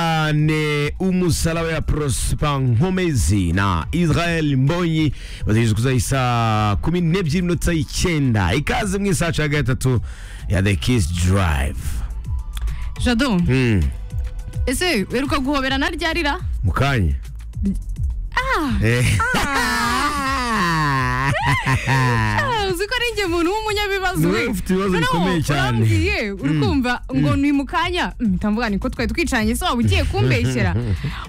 cyane umusaraba ya Prosper Nkomezi na Israel Mbonyi bazigeze kuza isaa kumi n'ebyiri n'iminota y'icyenda ikaze mu isaha cya gatatu ya The Kiss Drive jado Hmm, ese uheruka guhoberana ryarira mu kanya Eh. uzi ko ari njye muntu w'umunyabibazo Niwe ufite ibibazo bikomeye cyane. urambwiye urukumva ngo ni mu kanya mpita mvuga niko twari twicaranye se waba ugiye kumbeshyera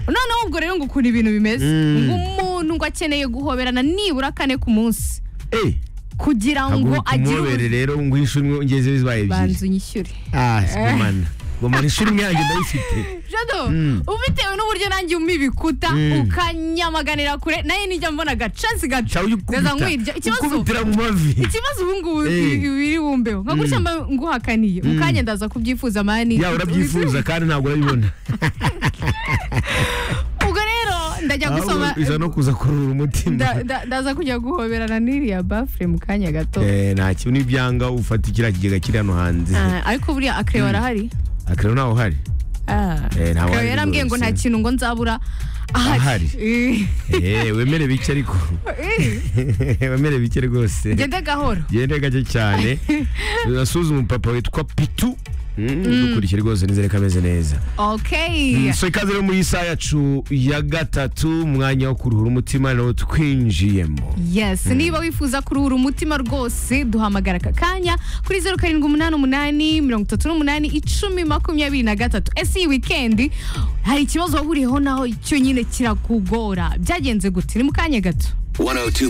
noneho ubwo rero ngo ukuntu ibintu bimeze Mm. ngo umuntu ngo akeneye guhoberana nibura kane ku munsi Eh, kugira ngo ntabwo agire kumubere ubuzima rero ngo uhishe umwe ungeze bibaye ebyiri banza unyishyure ah sibumana gomana ishuri imwe yanjye ndayifite jado Mm. ubitewe n'uburyo nanjye umibikuta Mm. ukanyamaganira kure nayo nijya mbona agacansi gaca cyawe ndaza nkwirya ikibazo ukubitira mu mavi ikibazo ubu ngubu Eh. biri bumbeho nka gutya mba nguhakaniye mu kanya ndaza kubyifuza mani yaba urabyifuza kandi ntabwo urabibona ubwo rero ndajya gusoma ahubwo iza no kuza kurura umutima nda- nda- ndaza kujya guhoberana n'iriya bafure mu kanya gato Eh, nta kintu n'ibyanga ufata kiriya kigega kiri hano hanze Ah, ariko buriya akreyo arahari akaba ntaho uhari Ah. Eh, ntawe Akreyo uhari yarambwiye ngo rwose. nta kintu ngo nzabura Ahari. ahari Eh, wemere bike ariko wemere bike rwose gende gahoro gende gake cyane urasuzume umupapa witwa pitu dukurikiye rwose nizere ko ameze neza okay so ikaze rero muri iyi saha yacu ya gatatu umwanya wo kuruhura umutima nawo twinjiyemo yes niba wifuza kuruhura umutima rwose duhamagara aka kanya kuri zeru karindwi umunani umunani mirongo itatu n'umunani icumi makumyabiri na gatatu ese iyi wikendi hari ikibazo wahuriyeho naho cyo nyine kirakugora byagenze gute ni mu kanya gato 102.7